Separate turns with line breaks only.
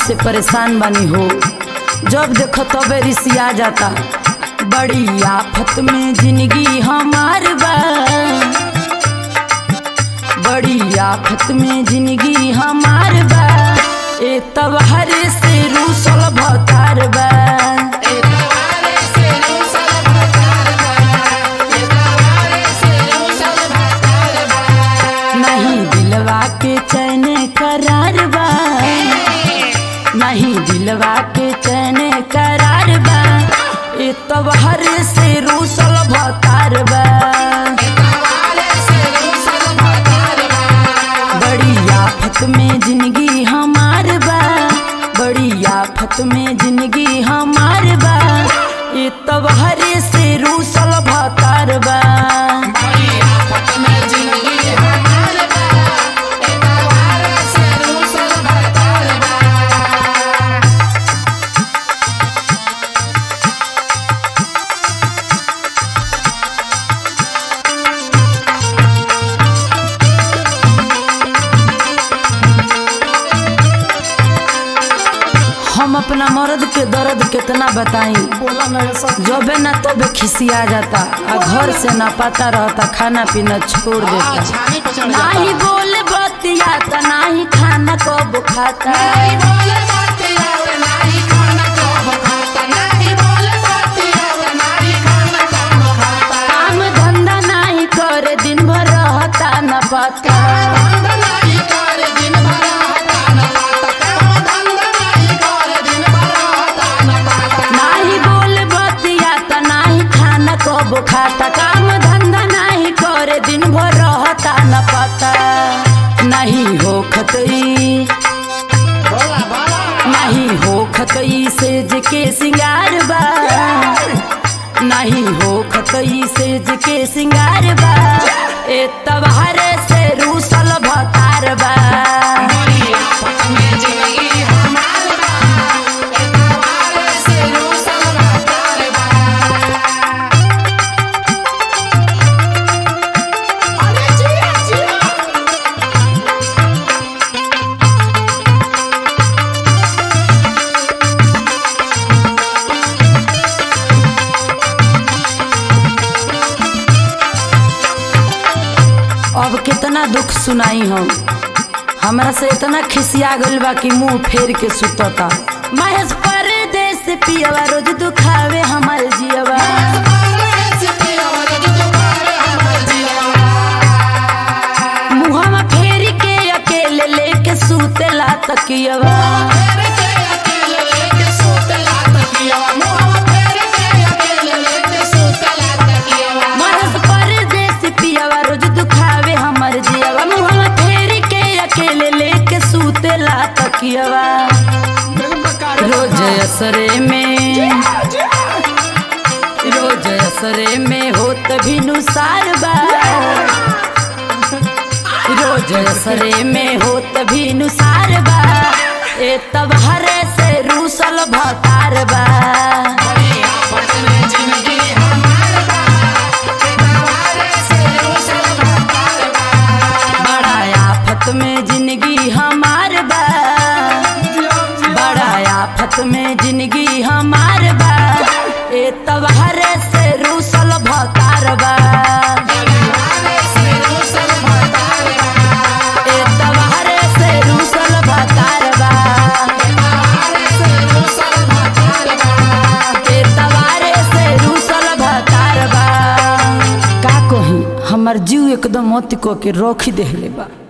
से परेशान बनी हो जब देखो तबे रिसिया जाता बड़ी आफत में जिंदगी हमार बा बड़ी आफत में जिंदगी हमार बा ए तब हर से रूसल भतार बा नहीं दिलवा के चैन करार बा नहीं दिलवा के चैन करार बा ए तब हर से रूसल भतार बा बड़ी आफत में जिंदगी हमार बा बड़ी आफत में जिंदगी हमार बा ए तब हर से रूसल भतार बा हम अपना मर्द के दर्द कितना बताई
बोला नहीं सब
जबे ना तबे खिसिया जाता आ घर से ना पता रहता खाना पीना छोड़ देता
छानी पे चढ़
नाही बोल बतियाता नाही खाना कब खाता काम धंधा नाही करे दिन भर रहता न पता नाही बोल बतियाता नाही खाना कब खाता काम धंधा नाही करे दिन भर रहता न पता नहीं हो खतई नहीं हो खतई सेज के सिंगार बा नहीं हो खतई सेज के सिंगार बा ए तबार से रूसल भतार बा अब कितना दुख सुनाई हम हमरा से इतना खिसिया गइल बा कि मुंह फेर के सुतता महेश परदेस पियवा रोज दुखावे हमर जियवा मुहवा फेर के अकेले लेके सुतेला तकियवा महेश परदेस पियवा रोज दुखावे हमर जियवा मुहवा फेर के अकेले लेके सुतेला तकियवा रोज असरे में रोज असरे में होत भी नुसार बा रोज असरे में होत भी नुसार बा ए तब हरे से रूसल भतार बा बड़ा आफत में जिंदगी हमार बा बड़ा आफत में जिंदगी हमार बा ए तब हरे से रूसल भतार बा ए तब हरे से रूसल भतार बा ए तबारे से रूसल भतार बा का कही हमर जीव एकदम मोती को के रोखी देहले बा